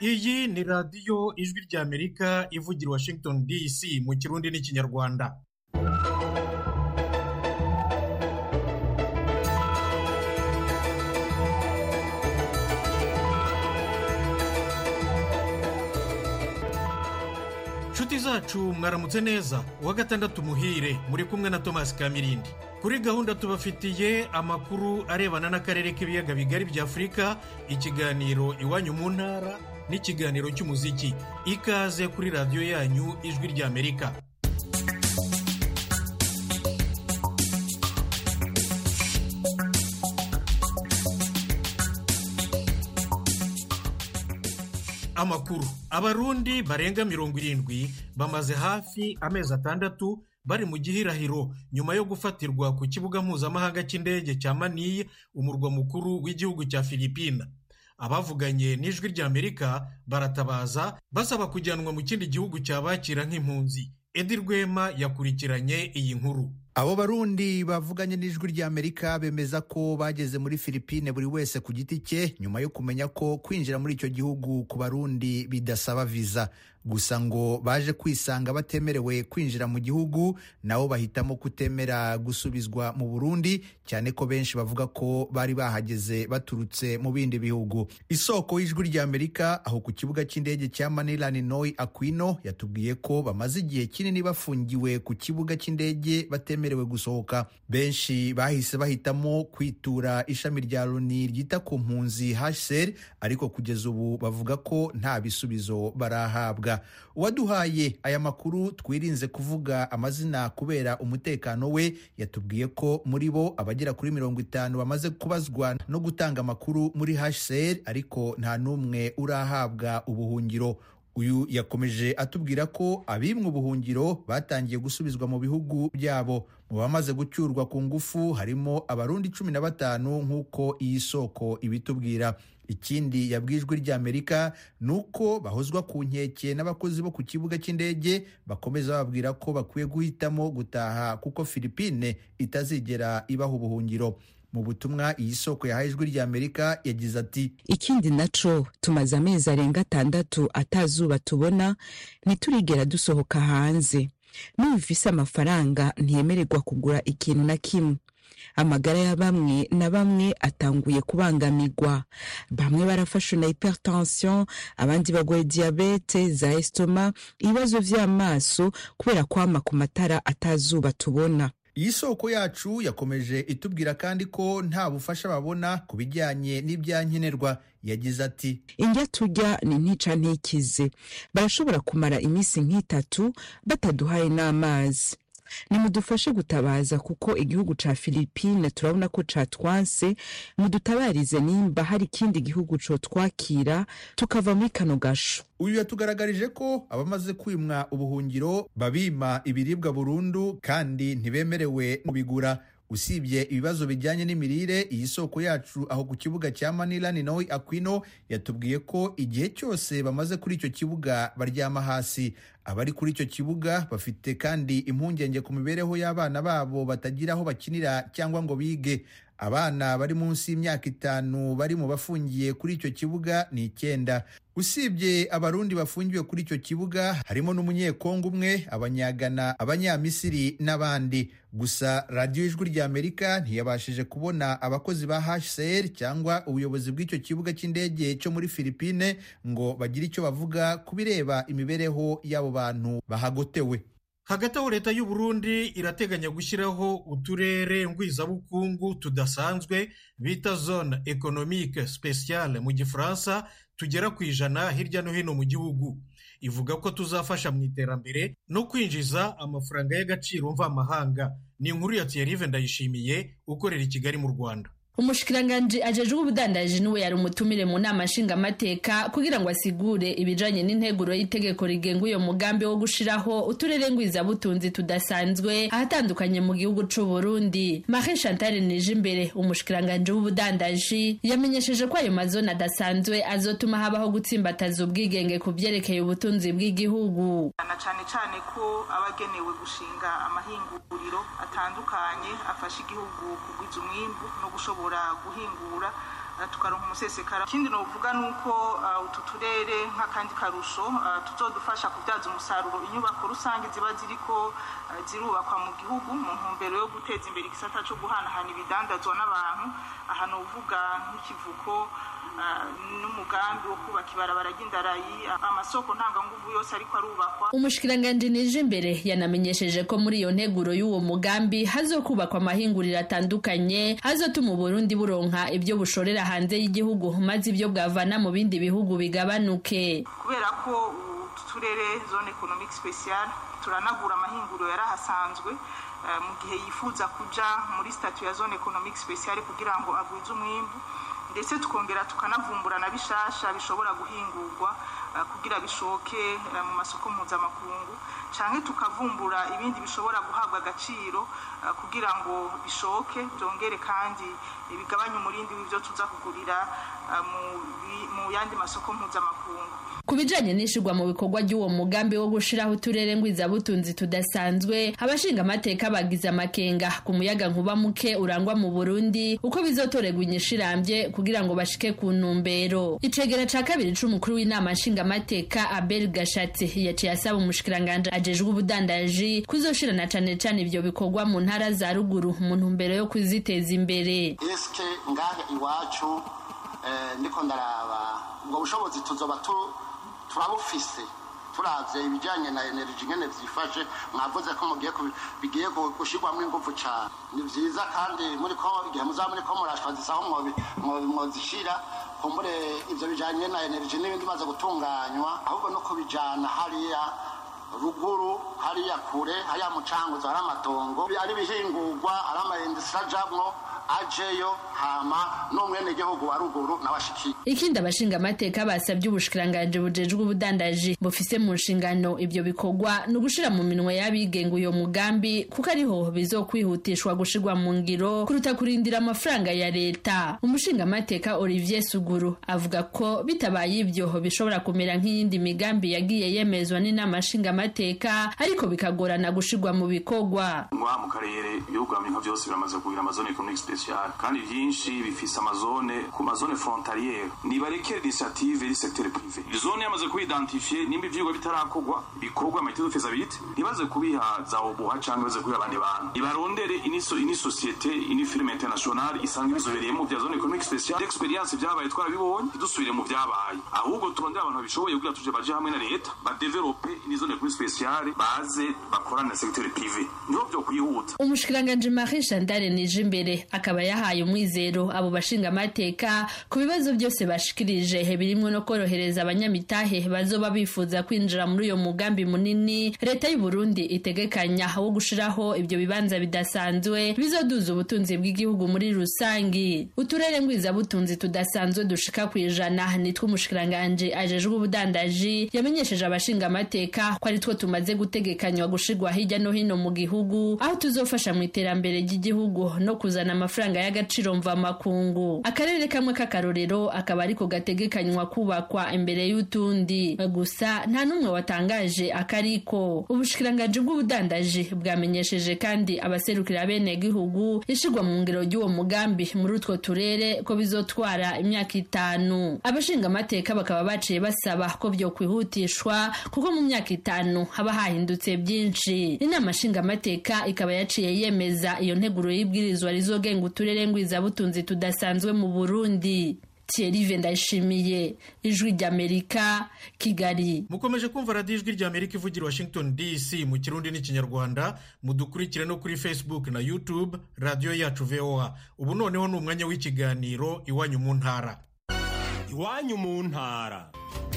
iyi ni radiyo ijwi ry'amerika ivugira washington dc mu kirundi n'ikinyarwanda nshuti zacu mwaramutse neza uwa gatandatu muhire muri kumwe na tomasi kamirindi kuri gahunda tubafitiye amakuru arebana n'akarere k'ibiyaga bigari bya afurika ikiganiro iwanyu mu ntara n'ikiganiro cy'umuziki ikaze kuri radiyo yanyu ijwi ry'amerika amakuru abarundi barenga mirongo irindwi bamaze hafi amezi atandatu bari mu gihirahiro nyuma yo gufatirwa ku kibuga mpuzamahanga cy'indege cya maniye umurwa mukuru w'igihugu cya filipina abavuganye n'ijwi ry'amerika baratabaza basaba kujyanwa mu kindi gihugu cyabakira nk'impunzi edi rwema yakurikiranye iyi nkuru abo barundi bavuganye n'ijwi ry'amerika bemeza ko bageze muri filipine buri wese ku giti cye nyuma yo kumenya ko kwinjira muri icyo gihugu ku barundi bidasaba viza gusa ngo baje kwisanga batemerewe kwinjira mu gihugu nabo bahitamo kutemera gusubizwa mu burundi cyane ko benshi bavuga ko bari bahageze baturutse mu bindi bihugu isoko y'ijwi ry'amerika aho ku kibuga cy'indege cya manila ninoy aquino yatubwiye ko bamaze igihe kinini bafungiwe ku kibuga cy'indege batemerewe gusohoka benshi bahise bahitamo kwitura ishami rya loni ryita ku mpunzi hsr ariko kugeza ubu bavuga ko nta bisubizo barahabwa uwaduhaye aya makuru twirinze kuvuga amazina kubera umutekano we yatubwiye ko muri bo abagera kuri mirongo itanu bamaze kubazwa no gutanga amakuru muri hsr ariko nta n'umwe urahabwa ubuhungiro uyu yakomeje atubwira ko abimwe ubuhungiro batangiye gusubizwa mu bihugu byabo mu bamaze gucyurwa ku ngufu harimo abarundi cumi na batanu nk'uko iyi soko ibitubwira ikindi yabwijwe ry'amerika ni uko bahozwa ku nkeke n'abakozi bo ku kibuga cy'indege bakomeza bababwira ko bakwiye guhitamo gutaha kuko filipine itazigera ibaha ubuhungiro mu butumwa iyi soko yahaye ijwi ry'amerika yagize ati ikindi naco tumaze amezi arenga atandatu atazuba tubona ntiturigera dusohoka hanze n'ubufise amafaranga ntiyemererwa kugura ikintu na kimwe amagara ya bamwe na bamwe atanguye kubangamirwa bamwe barafashwe na hypertension abandi bagwaye diyabete za estoma ibibazo vy'amaso kubera kwama ku matara atazuba tubona iyi soko yacu yakomeje itubwira kandi ko nta bufasha babona ku bijyanye n'ibyankenerwa yagize ati indya turya ni ntica ntikize barashobora kumara iminsi nk'itatu bataduhaye n'amazi nimudufashe gutabaza kuko igihugu ca filipine turabona ko catwanse mudutabarize nimba hari ikindi gihugu cotwakira tukava muri kano gasho uyu yatugaragarije ko abamaze kwimwa ubuhungiro babima ibiribwa burundu kandi ntibemerewe kubigura usibye ibibazo bijyanye n'imirire iyi soko yacu aho ku kibuga cya manila ni nawe aquino yatubwiye ko igihe cyose bamaze kuri icyo kibuga baryama hasi abari kuri icyo kibuga bafite kandi impungenge ku mibereho y'abana babo batagira aho bakinira cyangwa ngo bige abana bari munsi y'imyaka itanu bari mu bafungiye kuri icyo kibuga ni icyenda usibye abarundi bafungiwe kuri icyo kibuga harimo n'umunyekongo umwe abanyagana abanyamisiri n'abandi gusa radiyo ijwi ry'amerika ntiyabashije kubona abakozi ba hcr cyangwa ubuyobozi bw'icyo kibuga cy'indege cyo muri filipine ngo bagire icyo bavuga ku bireba imibereho y'abo bantu bahagotewe hagati aho leta y'u Burundi irateganya gushyiraho uturere ngwizabukungu tudasanzwe bita zone economique speciale mu gifaransa tugera ku ijana hirya no hino mu gihugu ivuga ko tuzafasha mu iterambere no kwinjiza amafaranga y'agaciro mvamahanga ni inkuru ya Thierry Ndayishimiye ukorera i Kigali mu Rwanda umushikiranganji ajejwe ubudandaji niwe yari umutumire mu nama nshingamateka kugira ngo asigure ibijanye n'integuro y'itegeko rigenga uyo mugambi wo gushiraho uturere ngwizabutunzi tudasanzwe ahatandukanye mu gihugu c'u Burundi Marie Chantal Nijimbere umushikiranganji w'ubudandaji yamenyesheje ko ayo mazone adasanzwe azotuma habaho gutsimbataza ubwigenge ku vyerekeye ubutunzi bw'igihugu na cane cane ko abagenewe gushinga amahinguriro atandukanye afasha igihugu kugwiza umwimbu no gushobora guhingura tukaronka umusesekara ikindi novuga ni uko utu turere nk'akandi karusho tuzodufasha kubyaza umusaruro inyubako rusange ziba ziriko zirubakwa mu gihugu mu ntumbero yo guteza imbere igisata cyo guhanahana ibidandazwa n'abantu aha novuga nk'ikivuko n'umugambi wo kubaka ibarabara ry'indarayi amasoko ntanganguvu yose ariko arubakwa umushikiranganji nije imbere yanamenyesheje ko muri iyo nteguro y'uwo mugambi hazokubakwa amahinguriro atandukanye hazotuma uburundi buronka ibyo bushorera hanze y'igihugu maze ibyo bwavana mu bindi bihugu bigabanuke kubera ko uturere zone economic special turanagura amahinguriro yarahasanzwe mu gihe yifuza kuja muri statu ya zone economic special kugira ngo agwize umwimbu ndetse tukongera tukanavumbura na bishasha bishobora guhingurwa kugira bishoke mu masoko mpuzamakungu canke tukavumbura ibindi bishobora guhabwa agaciro kugira ngo bishoke byongere kandi bigabanye umurindi w'ivyo tuza kugurira mu yandi masoko mpuzamakungu ku bijanye n'ishirwa mu bikorwa ry'uwo mugambi wo gushiraho uturere ngwizabutunzi tudasanzwe abashinga amateka bagize amakenga ku muyaga nkuba muke urangwa mu burundi uko bizotorerwa inyishirambye kugira ngo bashike ku ntumbero icegera ca kabiri c'umukuru w'inama nshingamateka abel gashatsi yaciye asaba umushikiranganje ajejwe ubudandaji kuzoshirana cane cane ivyo bikorwa mu ntara za ruguru mu ntumbero yo kuziteza imbere eske ngahe iwacu ndiko ndaraba ubwo bushobozi tuzoba turabufise turavye ibijanye na energy ngene vyifashe mwavuze ko mugiye bigiye gushirwamwo inguvu cane ni vyiza kandi muri ko igihe muzaba muri ko murashwa zisaho mwozishira kumbure ivyo bijanye na energy n'ibindi maze gutunganywa ahubwo no kubijana hariya ruguru hariya kure hariya mucanguzo hari amatongo ari bihingurwa ari amayindisira ajamwo ajeyo hama n'umwene gihugu wa ruguru n'abashikiye ikindi abashinga amateka basabye ubushikiranganje bujejwe ubudandaji bufise mu nshingano ivyo bikorwa ni ugushira mu minwe y'abigenga uyo mugambi kuko ariho bizokwihutishwa gushirwa mu ngiro kuruta kurindira amafaranga ya leta umushinga amateka Olivier Suguru avuga ko bitabaye ivyo bishobora kumera nk'iyindi migambi yagiye yemezwa n'inama nshinga amateka ariko bikagorana gushirwa mu bikorwa ngaha mu karere ibihugu nka byose biramaze kugira amazone economic special kandi byinshi bifise amazone ku mazone frontaliere nibarekere initiative iri secteur privé zone yamaze kuidentifie nimba ivyigwa bitarakorwa bikorwa amahite de faisabilité ntibaze kubiha za obuha canke baze kubiha abandi bantu nibarondere iniso ini société ini firme internationale isanga ibizobereyemo vya zone economique speciale experience vyabaye twarabibonye dusubire mu vyabaye ahubwo turondere abantu babishoboye kugira tuje baje hamwe na leta badevelope ini zone economique speciale baze bakorane na secteur privé niho vyo kwihuta umushikiranganje Marie Chantal Nijimbere akaba yahaye umwizero abo bashinga amateka ku bibazo byose bashikirije birimwo no korohereza abanyamitahe bazoba bifuza kwinjira muri uyo mugambi munini leta y'u Burundi itegekanya wo gushiraho ibyo bibanza bidasanzwe bizoduza ubutunzi bw'igihugu muri rusangi uturere ngwiza butunzi tudasanzwe dushika ku ijana nitwo umushikiranganje ajejwe ubudandaji yamenyesheje abashinga amateka ko ari two tumaze gutegekanywa gushirwa hirya no hino mu gihugu aho tuzofasha mu iterambere ry'igihugu no kuzana amafaranga y'agaciro mvamakungu akarere kamwe k'akarorero akaba ariko gategekanywa kubakwa imbere y'utundi gusa nta n'umwe watangaje akariko ubushikiranganji bw'ubudandaji bwamenyesheje kandi abaserukira bene gihugu ishirwa mu ngiro ry'uwo mugambi muri utwo turere ko bizotwara imyaka itanu abashinga amateka bakaba baciye basaba ko byo kwihutishwa kuko mu myaka itanu haba hahindutse byinshi inama nshinga amateka ikaba yaciye yemeza iyo nteguro y'ibwirizwa rizogenga uturere ngwizabutunzi tudasanzwe mu Burundi Thierry Ndayishimiye ijwi ry'Amerika Kigali mukomeje kumva radiyo ijwi ry'Amerika ivugira Washington DC mu kirundi n'ikinyarwanda mudukurikire no kuri Facebook na YouTube radiyo yacu VOA ubu noneho ni umwanya w'ikiganiro iwanyu mu ntara iwanyu mu ntara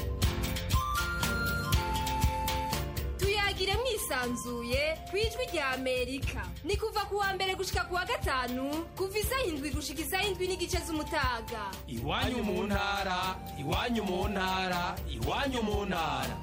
tuyagire mwisanzuye ku ijwi rya amerika ni kuva ku wa mbere gushika ku wa gatanu kuva isaha indwi gushika isaha indwi n'igice z'umutaga iwanyu mu ntara iwanyu mu ntara iwanyu mu ntara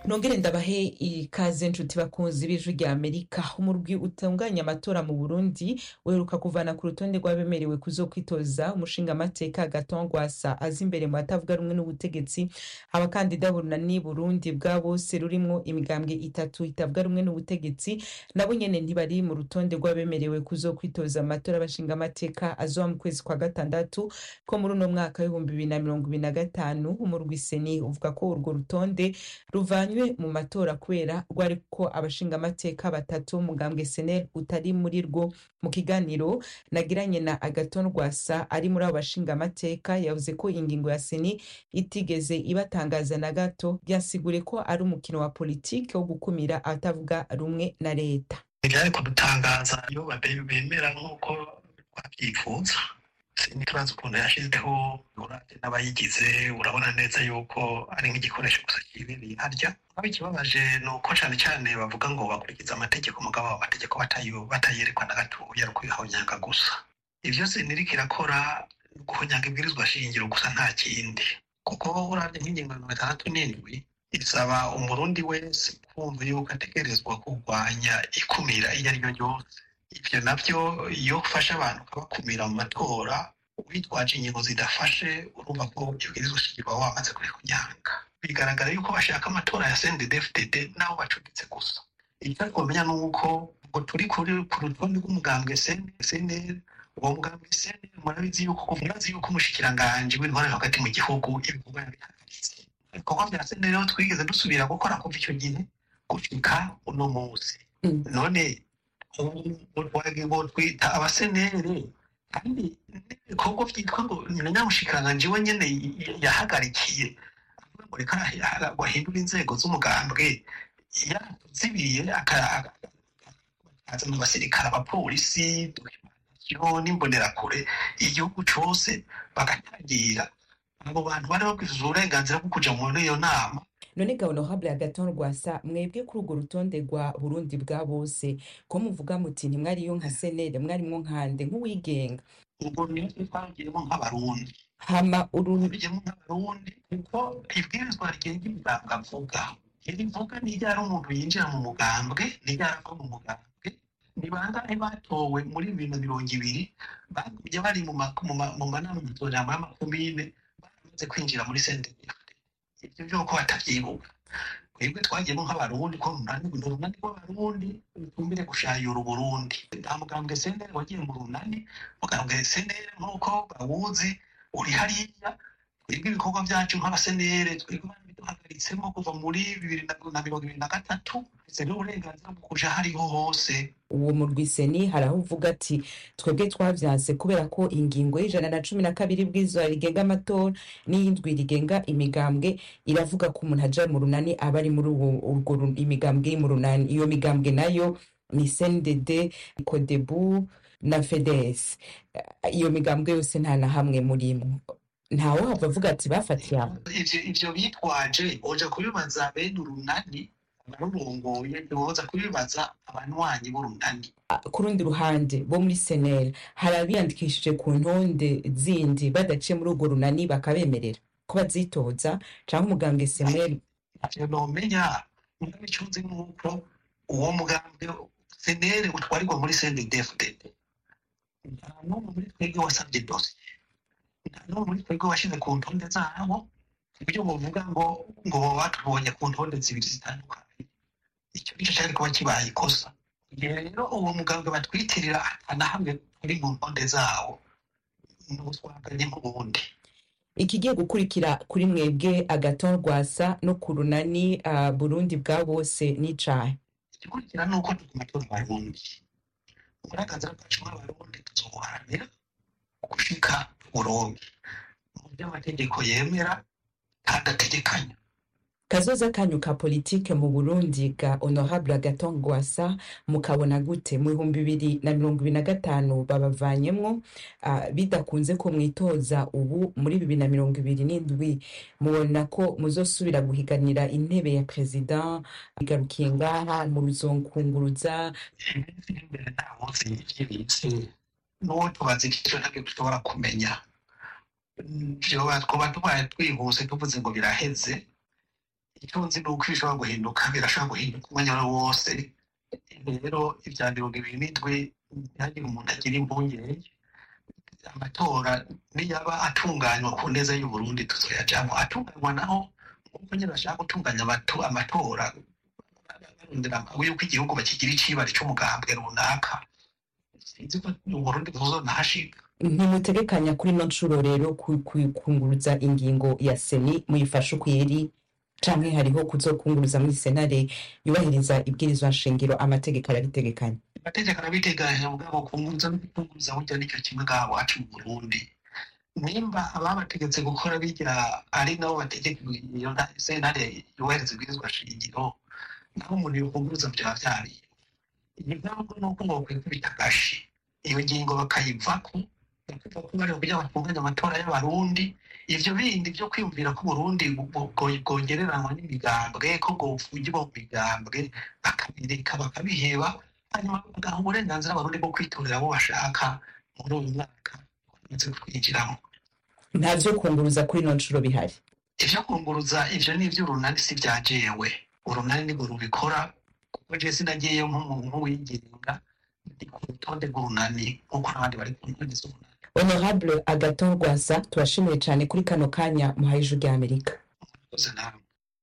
nongere ndabahe ikaze nshuti bakunzi b'ijwi rya amerika umurwi utunganya amatora mu burundi uheruka kuvana ku rutonde rw'abemerewe kuzokwitoza umushingamateka gatongwasa aza imbere mu batavuga rumwe n'ubutegetsi abakandida bunani burundi bwa bose rurimwo imigambwe itatu itavuga rumwe n'ubutegetsi nabo nyene ntibari mu rutonde rw'abemerewe kuzokwitoza amatora y'abashingamateka azoba mu kwezi kwa gatandatu ko muri uno mwaka w'ibihumbi bibiri na mirongo ibiri na gatanu umurwi seni uvuga ko urwo rutonde ruvanywe mu matora kubera rwari ko abashingamateka batatu umugambwe senel utari muri rwo mu kiganiro nagiranye na agaton rwasa ari muri abo bashingamateka yavuze ko ingingo ya seni itigeze ibatangaza na gato byasigure ko ari umukino wa politike wo gukumira abatavuga rumwe na leta ntibyari kudutangaza iyo babe- bemera nk'uko twabyifuza siniturazi ukuntu yashyizeho urate n'abayigize urabona neza yuko ari nk'igikoresho gusa kibereye harya aho ikibabaje ni uko cyane cyane bavuga ngo bakurikiza amategeko mugabo abo mategeko batayo- batayerekwa na gatoya ari ukubihonyanga gusa ibyo siniriko irakora ni guhonyanga ibwirizwa shingiro gusa nta kindi kuko urabye nk'ingingo ya mirongo itandatu n'indwi isaba umurundi wese kumva yuko ategerezwa kurwanya ikumira iyo ari ryo ryose ibyo nabyo iyo ufashe abantu ukabakumira mu matora witwaje ingingo zidafashe urumva ko ibwirizwa shingiro waba wamaze kubikunyanga bigaragara yuko bashaka amatora ya CNDD-FDD n'abo bacuditse gusa icyo ariko bamenya ni uko ngo turi kuri ku rutonde rw'umugambwe CNL uwo mugambwe CNL murabizi yuko murazi yuko umushikiranganji w'intware hagati mu gihugu ibikorwa yabihagaritse ibikorwa bya CNL rero twigeze dusubira gukora kuva icyo gihe gushika uno munsi none ngo twita abasenere kandi n'ibikorwa byitwa ngo na nyamushikiranganji we nyene yahagarikiye avuga ngo reka ngo ahindure inzego z'umugambwe yatuzibiye akazana abasirikare abapolisi dokimanasiyo n'imbonerakure igihugu cose bagatangira abo bantu bari babwirizwa uburenganzira bwo kuja muri iyo nama none ga honorable agaton rwasa mwebwe kuri urwo rutonde rwa burundi bwa bose ko muvuga muti ntimwariyo nka senere mwarimwo nkande nk'uwigenga ubwo niyo twagiyemo nk'abarundi hama uru tugiyemo nk'abarundi kuko ibwirizwa rigenga imigambwe avuga iri vuga niryo ari umuntu yinjira mu mugambwe niryo arava mu mugambwe ni bangahe batowe muri bibiri na mirongo ibiri bagumye bari mu ma- mu ma- mu manama matorero y'amakomine baramaze kwinjira muri senderi ibyo by'uko batavyibuka twebwe twagiyemo nk'abarundi ko runani ni urunani rw'abarundi rutumbire gushayura uburundi nta mugambwe senderi wagiye mu runani mugambwe senderi nk'uko bawuzi uri hariya twebwe ibikorwa byacu nk'abasenere twebwe duhagaritsemo kuva muri bibiri na- na mirongo ibiri na gatatu ndetse n'uburenganzira bwo kuja hariho hose uwo murwiseni hari aho uvuga ati twebwe twavyanse kubera ko ingingo y'ijana na cumi na kabiri bw'izuba rigenga amatora n'iyindwi rigenga imigambwe iravuga ko umuntu aja mu runani aba ari muri uwo urwo ru- imigambwe iri mu runani iyo migambwe nayo ni cndd kodebu na fedes iyo migambwe yose nta na hamwe murimwo ntawahava avuga ati bafatiye aho ivyo ivyo bitwaje oja kubibaza bene urunani abarurongoye ntiwoza kubibaza abanywanyi b'urunani ku rundi ruhande bo muri seneri hari abiyandikishije ku ntonde zindi badaciye muri urwo runani bakabemerera ko bazitoza cyangwa umugambwe seneri ivyo nomenya mugabe ico nzi nuko uwo mugambwe senere utwarirwa muri sendedefudede nta n'umwe muri twebwe wasabye dosiye nta n'umwe muri twebwe washize ku ntonde zabo ibyo bavuga ngo ngo baba batubonye ku ntonde zibiri zitandukanye icyo nicyo cyari kuba kibaye ikosa igihe rero uwo mugambwe batwitirira na hamwe uri mu ntonde zawo ni ubutwaganye nk'ubundi ikigiye gukurikira kuri mwebwe agaton rwasa no ku runani ah, burundi bwa bose n'icahe igikurikira ni uko tuguma turi abarundi uburenganzira bwacu nk'abarundi tuzobuharanira gushika uburundi mu byo amategeko yemera kandi ategekanya kazoza kanyu ka politike mu burundi ga honorable agaton rwasa mukabona gute mu bihumbi bibiri na mirongo ibiri na gatanu babavanyemwo ah, bidakunze ko mwitoza ubu muri bibiri na mirongo ibiri n'indwi mubona ko muzosubira guhiganira intebe ya perezida igarukiye ngaha mu ruzonkunguruza iminsi iri imbere nta munsi y'ibyibitse n'uwo tubaza ikico ntabwo dushobora kumenya vyoba twaba tubaye twihuse tuvuze ngo biraheze icyo nzi ni uko bishobora guhinduka birashobora guhinduka umwanya wari wose rero ibya mirongo ibiri n'indwi ntihagire umuntu agira impungenge amatora niyaba atunganywa ku neza y'uburundi tuzoyajamwo atunganywa naho nk'uko nyine bashaka gutunganya amatu- amatora barondera yuko igihugu bakigira icibari c'umugambwe runaka sinzi ko uburundi buzonahashika ntimutegekanya kuri ino nshuro rero ku- ku- kunguruza ingingo ya seni muyifashe ukwiri canke hariho kuzokunguruza muri senare yubahiriza ibwirizwa nshingiro amategeko arabitegekanya amategeko arabiteganya mugabo kunguruza no kutunguruza burya nicyo kimwe ngaha wacu mu burundi nimba ababategetse gukora bijya ari nabo bategeka iyo nta- sentare yubahiriza ibwirizwa shingiro naho umuntu yokunguruza byaba vyariye impamvu ni uko bokwikubita agashi iyo ngingo bakayivako bakuva ko bari kugira batunganya amatora y'abarundi ivyo bindi vyo kwiyumvira ko uburundi bu- bu- bwo- bwongereranwa n'imigambwe ko bwofugirwa mu migambwe bakabireka bakabiheba hanyuma bagaha uburenganzira abarundi bwo kwitorera abo bashaka muri uyu mwaka bamaze kwinjiramo nta vyo kunguruza kuri ino nshuro bihari ivyo kunguruza ivyo ni ivy'urunani si vya jewe urunani nibwo rubikora kuko je sinagiyeyo nk'umuntu wigenga ndi ku rutonde rw'urunani nk'uko n'abandi bari ku ntonde z'urunani honorable agaton rwasa tubashimiye cane kuri kano kanya muhaye ijwi rya amerika Murakoze namwe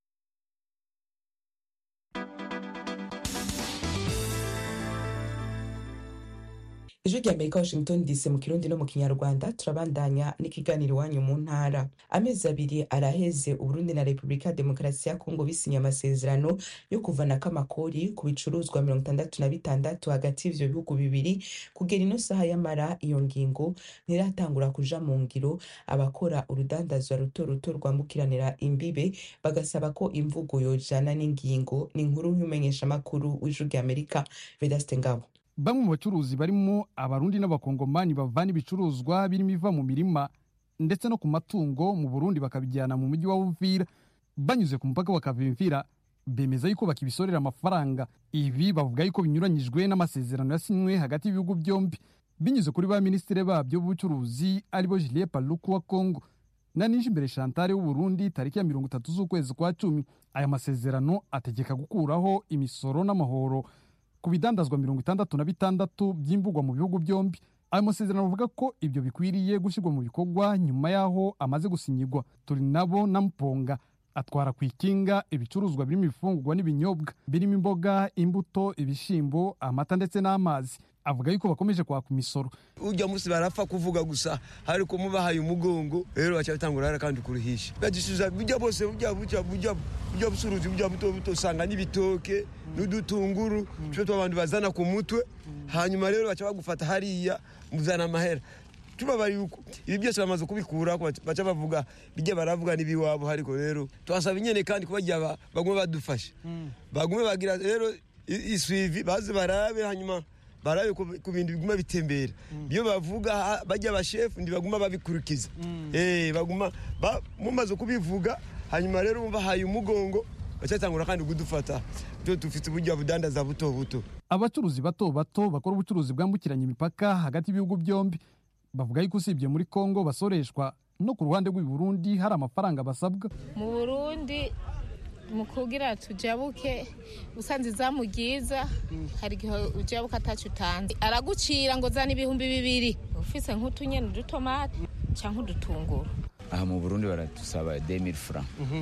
ijwi rya amerika washington dc mu kirundi no mu kinyarwanda turabandanya n'ikiganiro iwanyu mu ntara amezi abiri araheze uburundi na repubulika ya demokarasi ya kongo bisinye amasezerano yo kuvanako amakori ku bicuruzwa mirongo itandatu na bitandatu hagati y'ivyo bihugu bibiri kugera ino saha y'amara iyo ngingo ntiratangura kuja mu ngiro abakora urudandazwa ruto ruto rwambukiranira imbibe bagasaba ko imvugo yojana n'ingingo ni inkuru y'umumenyeshamakuru w'ijwi rya amerika vedaste ngabo bamwe mu bacuruzi barimo abarundi n'abakongomani bavana ibicuruzwa birimo iva mu mirima ndetse no ku matungo mu burundi bakabijyana mu mujyi wa uvira banyuze ku mupaka bakavimvira bemeza yuko bakibisorera amafaranga ibi bavuga yuko binyuranyijwe n'amasezerano yasinywe hagati y'ibihugu byombi binyuze kuri ba minisitiri babyo b'ubucuruzi aribo Julien Paluku wa Congo na Nijimbere Chantal w'Uburundi tariki ya mirongo itatu z'ukwezi kwa cumi aya masezerano ategeka gukuraho imisoro n'amahoro ku bidandazwa mirongo itandatu na bitandatu by'imbugwa mu bihugu byombi ayo masezerano avuga ko ibyo bikwiriye gushyirwa mu bikorwa nyuma y'aho amaze gusinyigwa turi nabo na mponga atwara ku ikinga ibicuruzwa birimo ibifungurwa n'ibinyobwa birimo imboga imbuto ibishyimbo amata ndetse n'amazi avuga yuko bakomeje kwaka imisoro ujya munsi barapfa kuvuga gusa ariko mubahaye umugongo rero baca batangura hara kandi kuruhisha bagisubiza bujya bose bujya bujya bujya bujya busuruzi bujya buto buto usanga n'ibitoke n'udutunguru twe abantu bazana ku mutwe hanyuma rero baca bagufata hariya muzana amahera tubabari yuko ibi byose bamaze kubikura baca bavuga bijya baravuga n'ibiwabo ariko rero twasaba inyene kandi kubagira bagume badufasha bagume bagira rero iswivi baze barabe hanyuma barabe ku bintu biguma bitembera iyo bavuga bajya abashefu ntibaguma babikurikiza baguma mumaze kubivuga hanyuma rero bahaye umugongo bacyatangura kandi kudufata byo dufite uburyo budandaza buto buto abacuruzi bato bato bakora ubucuruzi bwambukiranya imipaka hagati y'ibihugu byombi bavuga yuko usibye muri kongo basoreshwa no ku ruhande rw'i Burundi hari amafaranga basabwa mu burundi mu kugira tujabuke usanze izamu ryiza hari igihe ujabuka atacu utanze aragucira ngo zana ibihumbi bibiri ufise nk'utunyeni udutomati cyangwa udutunguru aha mu burundi baradusaba demiri fura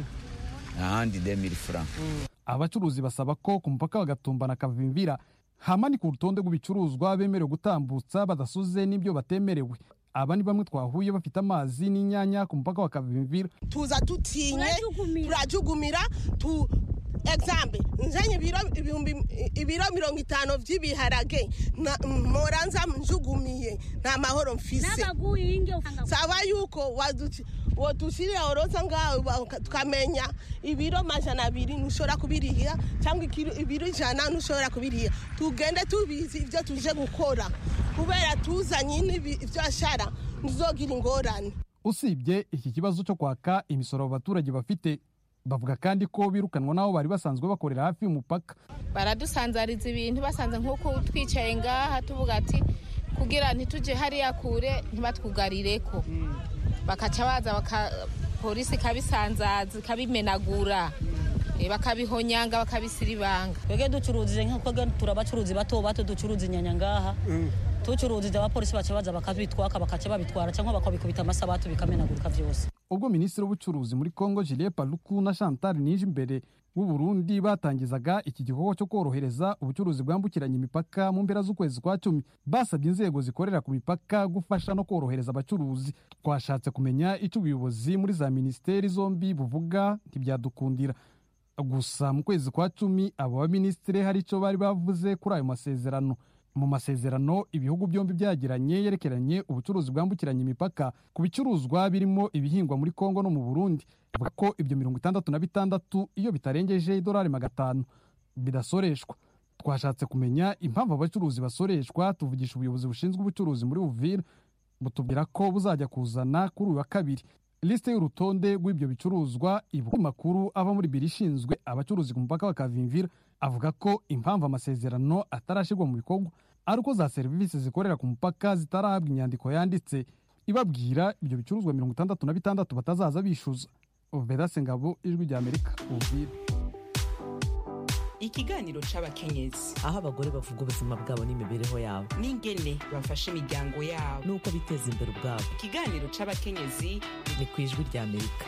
ahandi demiri fura abacuruzi basaba ko ku mupaka bagatumba na kavimvira hamanika urutonde rw'ibicuruzwa bemerewe gutambutsa badasuze n'ibyo batemerewe aba ni bamwe twahuye bafite amazi n'inyanya ku mupaka wa kavimvira tuza tutinye turajugumira tu example nzanye ibiro ibihumbi ibiro mirongo itanu by'ibiharage moranza njugumiye nta mahoro mfise saba yuko wadushirira oroza ngawe tukamenya ibiro majana abiri ntushobora kubiriha cyangwa ibiro ijana ntushobora kubiriha tugende tubizi ibyo tuje gukora kubera tuzanye ibyo ashara ntuzogira ingorane usibye iki kibazo cyo kwaka imisoro abaturage bafite bavuga kandi ko birukanwa n'aho bari basanzwe bakorera hafi y'umupaka baradusanzariza ibintu basanze nk'uko twicaye ngaha tuvuga ati kugira ntitujye hariya kure ntibatwugarire ko bakaca baza polisi ikabisanzaza ikabimenagura Eh, bakabihonyanga bakabisiribanga twebwe ducuruzije nk'uko turi abacuruzi bato bato ducuruza inyanya ngaha tucuruzije abapolisi baca baza bakabitwaka bakaca babitwara cyangwa bakabikubita amasabatu bikamenagurika byose ubwo minisitiri w'ubucuruzi muri congo julie paluku na chantal nije imbere w'u burundi batangizaga iki gikorwa cyo korohereza ubucuruzi bwambukiranya imipaka mu mpera z'ukwezi kwa cumi basabye inzego zikorera ku mipaka gufasha no korohereza abacuruzi twashatse kumenya icyo ubuyobozi muri za minisiteri zombi buvuga ntibyadukundira gusa mu kwezi kwa cumi abo baminisitiri hari icyo bari bavuze kuri ayo masezerano mu masezerano ibihugu byombi byagiranye yerekeranye ubucuruzi bwambukiranya imipaka ku bicuruzwa birimo ibihingwa muri kongo no mu burundi bavuga ko ibyo mirongo itandatu na bitandatu iyo bitarengeje idolari magana atanu bidasoreshwa twashatse kumenya impamvu abacuruzi basoreshwa tuvugisha ubuyobozi bushinzwe ubucuruzi muri uvira butubwira ko buzajya kuzana kuri uyu wa kabiri lisite y'urutonde rw'ibyo bicuruzwa ibu makuru ava muri biro ishinzwe abacuruzi ku mupaka wa kavimvira avuga ko impamvu amasezerano atarashyirwa mu bikorwa ari uko za serivisi zikorera ku mupaka zitarahabwa inyandiko yanditse ibabwira ibyo bicuruzwa mirongo itandatu na bitandatu batazaza bishyuza vedase ngabo ijwi rya amerika uvira ikiganiro c'abakenyezi aho abagore bavuga ubuzima bwabo n'imibereho yabo n'ingene bafasha imiryango yabo n'uko biteza imbere ubwabo ikiganiro c'abakenyezi ni ku ijwi rya amerika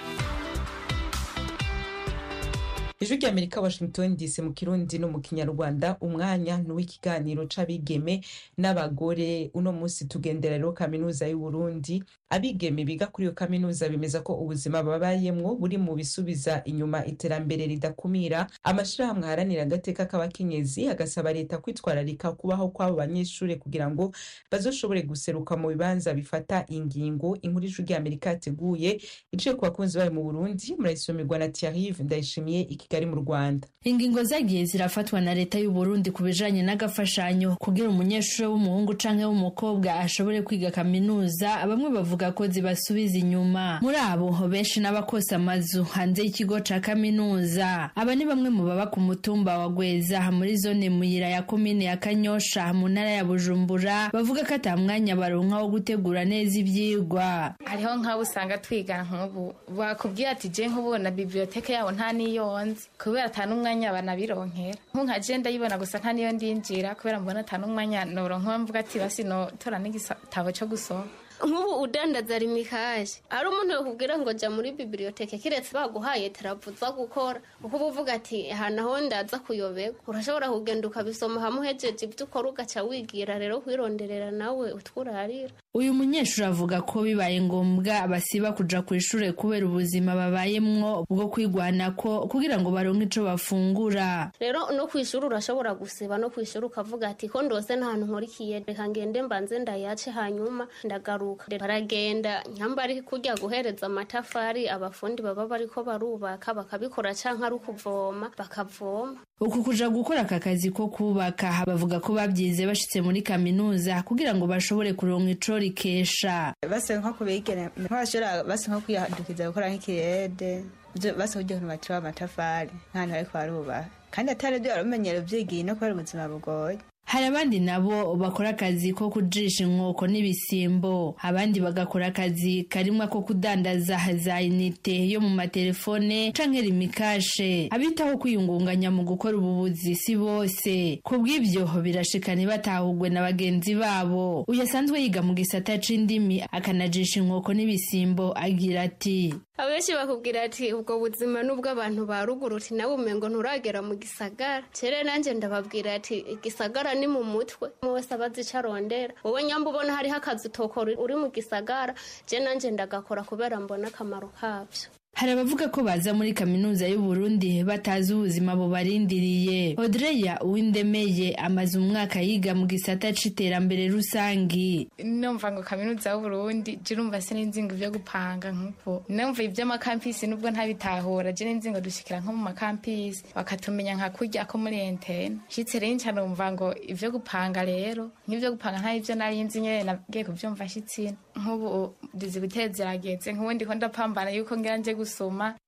ijwi rya amerika washington dc mu kirundi no mu kinyarwanda umwanya ni uw'ikiganiro c'abigeme n'abagore uno munsi tugendera rero kaminuza y'uburundi abigeme biga kuri iyo kaminuza bemeza ko ubuzima babayemwo buri mu bisubiza inyuma iterambere ridakumira amashirahamwe aharanira agateka k'abakenyezi agasaba leta kwitwararika kubaho kw'abo banyeshuri kugira ngo bazoshobore guseruka mu bibanza bifata ingingo inkuru ijwi rya amerika yateguye iciye ku bakunzi bayo mu burundi murayisomerwa na tiarive ndayishimiye i kigali mu rwanda ingingo zagiye zirafatwa na leta y'u Burundi ku bijanye n'agafashanyo kugira umunyeshuri w'umuhungu canke w'umukobwa ashobore kwiga kaminuza bamwe bavuga ko zibasubiza inyuma muri abo benshi n'abakosa amazu hanze y'ikigo ca kaminuza aba ni bamwe mu baba ku mutumba wa Gweza muri zone muyira ya komine ya Kanyosha mu ntara ya Bujumbura bavuga ko ata mwanya baronka wo gutegura neza ivyigwa hariho nk'abo usanga twigana nk'ubu bakubwira ati je nk'ubona biblioteke yabo nta niyo nzi kubera ata n'umwanya banabironkera nka je ndayibona gusa nta niyo ndinjira kubera mbona ata n'umwanya noronka mvuga ati basi notora n'igitabo co gusoma nk'ubu udandaza rimikaje ari umuntu yakubwira ngo jya muri bibiliyoteke kiretse baguhaye teravuza gukora kuko uba uvuga ati aha naho ndaza kuyoberwa urashobora kugenda ukabisoma hamwe uhejeje ibyo ukora ugaca wigira rero kwironderera nawe utwurarira uyu munyeshuri avuga ko bibaye ngombwa basiba kuja ku ishure kubera ubuzima babayemwo bwo kwigwanako kugira ngo baronke ico bafungura rero no ku ishuri urashobora gusiba no ku ishuri ukavuga ati ko ndose nta hantu nkorikiye reka ngende mbanze ndayace hanyuma ndagaruka baragenda nyamba ari kujya guhereza amatafari abafundi baba bariko barubaka bakabikora canke ari ukuvoma bakavoma uku kuja gukora aka kazi ko kubaka bavuga ko babyize bashitse muri kaminuza kugira ngo bashobore kuronka ico rikesha base nko kubigene nk'abashobora base nko kwihandukiza gukora nk'ikirede base kugira ngo batire amatafari nk'ahantu bariko barubaka kandi atari byo baramenyera uvyigiye no kubera ubuzima bugoye hari abandi nabo bakora akazi ko kujisha inkoko n'ibisimbo abandi bagakora akazi karimwo ko kudandaza za inite yo mu matelefone canke rimikashe abitaho kwiyungunganya mu gukora ububuzi si bose ku bw'ivyo birashika ntibatahugwe na bagenzi babo uyu asanzwe yiga mu gisata c'indimi akanajisha inkoko n'ibisimbo agira ati abenshi bakubwira ati ubwo buzima n'ubw'abantu ba ruguru uti nawe umengo nturagera mu gisagara cere nanjye ndababwira ati igisagara ni mu mutwe wese abazi ico arondera wowe nyamba ubona hariho akazi utokora uri mu gisagara je nanje ndagakora kubera mbona akamaro kavyo hari abavuga ko baza muri kaminuza y'u Burundi batazi ubuzima bubarindiriye Audreya Uwindemeye amaze umwaka yiga mu gisata c'iterambere rusangi numva ngo kaminuza y'u Burundi je urumva sinzi ngo ivyo gupanga nk'uko numva ivy'amakampisi nubwo ntabitahura je ninzi ngo dushikira nko mu makampisi bakatumenya nka kurya ko muri entene shitse rero nca numva ngo ivyo gupanga rero nk'ivyo gupanga nta ivyo nari nzi nyene nagiye kuvyumva shitsina nk'ubu dizi guteza irageze nk'ubu ndiko ndapambana yuko ngira nje gusoma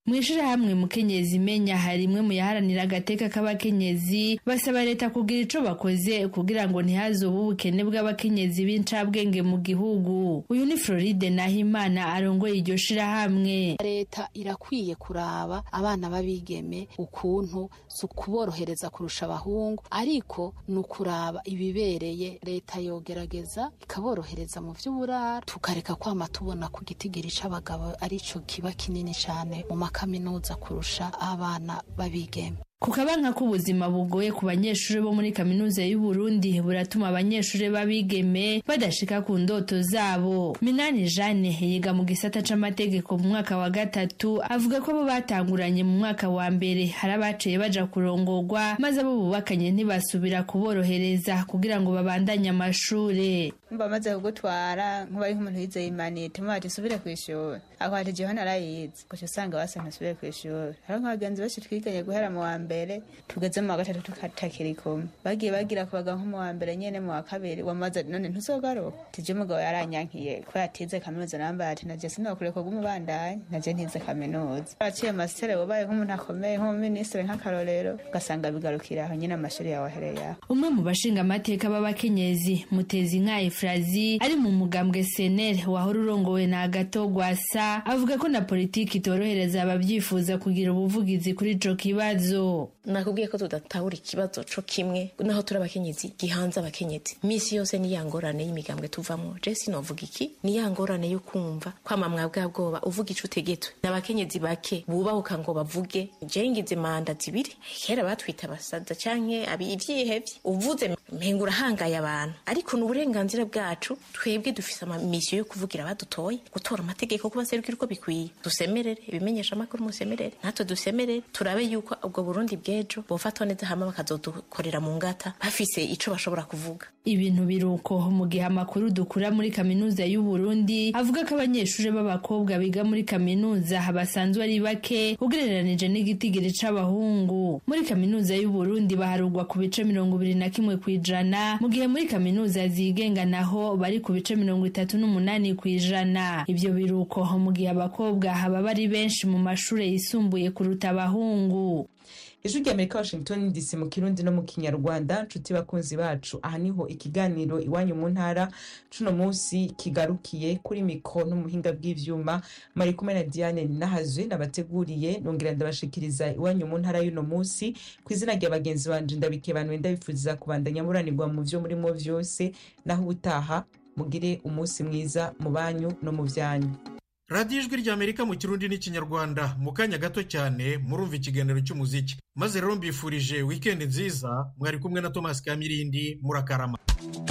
mu ishirahamwe mukenyezi imenya hari imwe mu yaharanira agateka k'abakenyezi basaba leta kugira ico bakoze kugira ngo ntihazobe ubukene bw'abakenyezi b'incabwenge mu gihugu uyu ni floride nahimana arongoye iryo shirahamwe leta irakwiye kuraba abana b'abigeme ukuntu si ukuborohereza kurusha abahungu ariko ni ukuraba ibibereye leta yogerageza ikaborohereza mu vy'uburaro tukareka kwama tubona ku gitigiri c'abagabo arico kiba kinini cane mu makaminuza kurusha abana b'abigeme ku kabanka k'ubuzima bugoye ku banyeshuri bo muri kaminuza y'u Burundi buratuma abanyeshuri b'abigeme badashika ku ndoto zabo minani jane yiga mu gisata c'amategeko mu mwaka wa gatatu avuga ko bo batanguranye mu mwaka wa mbere hari abaciye baja kurongorwa maze abo bubakanye ntibasubira kuborohereza kugira ngo babandanye amashure mba maze kugutwara nkuba ari nk'umuntu yizeye imanite muba ati subire ku ishuri ako ati jewe narayize gusa usanga basa ntasubire ku ishuri hariho nk'abagenzi benshi twiganye guhera mu wa mbere tugeze mu wa gatatu tukatakiri kumwe bagiye bagira kubaga nko mu wa mbere nyene mu wa kabiri wamaze none ntuzogaruka tije umugabo yaranyankiye ko yatize kaminuza nambaye ati naje sinokure ko gumubandanye naje ntize kaminuza aciye mastere wabaye nk'umuntu akomeye nk'umuminisitiri nk'akarorero ugasanga bigarukira aho nyine amashuri yawe ahereye aho umwe mu bashinga amateka b'abakenyezi mutezi nka efrazi ari mu mugambwe senere wahora urongowe na agato gwasa avuga ko na politiki itorohereza ababyifuza kugira ubuvugizi kuri ico kibazo nakubwiye ko tudatahura ikibazo co kimwe naho turi abakenyezi gihanze abakenyezi misi yose ni ya ngorane y'imigambwe tuvamo je sinovuga iki ni ya ngorane yo kumva kwama mwabwa bwoba uvuga ico utegetwe n'abakenyezi bake bubahuka ngo bavuge je ngize manda zibiri kera batwita abasaza canke ivyihevye uvuze mpenga urahangaye abantu ariko ni uburenganzira bwacu twebwe dufise amamisiyo yo kuvugira abadutoye gutora amategeko kubaserukira uko bikwiye dusemerere ibimenyesha amakuru musemerere natwe dusemerere turabe yuko ubwo burundi bw'ejo bofatwa neza hama bakazodukorera mu ngata bafise ico bashobora kuvuga ibintu biruko mu gihe amakuru dukura muri kaminuza y'u Burundi avuga ko abanyeshuri b'abakobwa biga muri kaminuza basanzwe ari bake ugereranije n'igitigiri c'abahungu muri kaminuza y'u Burundi baharugwa ku bice mirongo ibiri na kimwe kw'ijana mu gihe muri kaminuza zigenga naho bari ku bice mirongo itatu n'umunani kw'ijana ivyo biruko mu gihe abakobwa haba bari benshi mu mashure yisumbuye kuruta abahungu ijwi rya amerika washington dc mu kirundi no mu kinyarwanda nshuti bakunzi bacu aha niho ikiganiro iwanyu mu ntara cuno munsi kigarukiye kuri mikro n'umuhinga bw'ivyuma mari kumwe na diane nahazwe nabateguriye nongera ndabashikiriza iwanyu mu ntara y'uno munsi ku izina rya bagenzi banje ndabikebanuye ndabifuriza kubandanya muranirwa mu vyo murimo vyose naho ubutaha mugire umunsi mwiza mu banyu no mu vyanyu radiyo ijwi ry'amerika mu kirundi n'ikinyarwanda mu kanya gato cyane murumva ikiganiro cy'umuziki maze rero mbifurije wikendi nziza mwari kumwe na tomasi kamirindi murakarama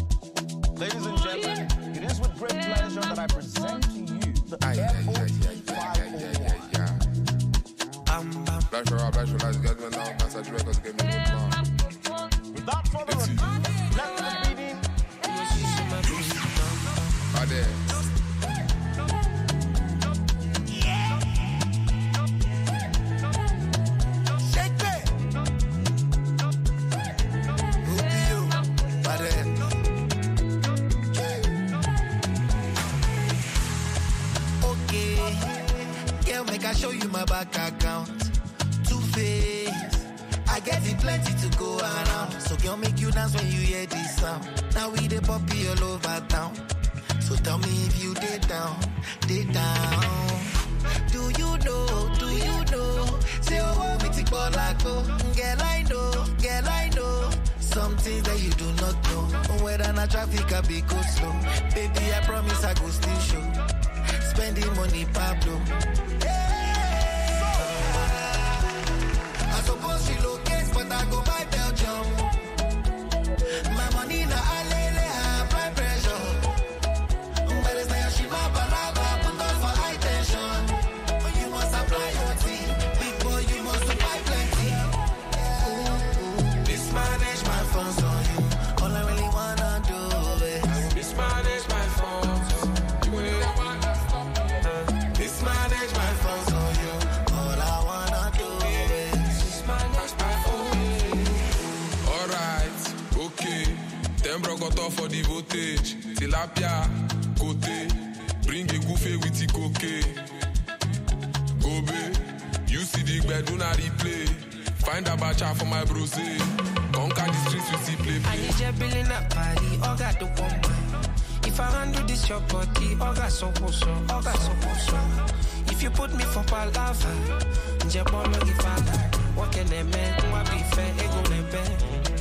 Ladies and gentlemen, it is with great pleasure that I present to you the Without further ado, let the beating. Okay, girl, make I show you my bank account. Two face, I get it plenty to go around. So girl, make you dance when you hear this sound. Now we the puppy all over town. So tell me if you did down, did down. Do you know? Do you know? Say oh, want me to call like oh, girl I know, girl I know. Something that you do not know. Whether na traffic I be go slow. Baby, I promise I go still show. Spending money, Pablo. I suppose she locate, but I go buy Belgium. My money na alele, I apply pressure. But it's not she my balaba, put on for high tension. You must apply your team. Big boy, you must buy plenty. Mismanage my funds on you. All I really wanna do is mismanage my funds. Mismanage my funds on you. All I wanna do is mismanage my funds. Alright, okay. Ten brocoto for the voltage. Tilapia, côté. Bring a goofy with the cocaine. Gobe, do not replay. Find a bacha for my bros. eh. Conquer the streets with the play. I need your billing up party, all got the woman. If I handle this your body, all got so so, all got so so. If you put me for palava, nje bolo ifala. What can a man, what be fair, ego nembe.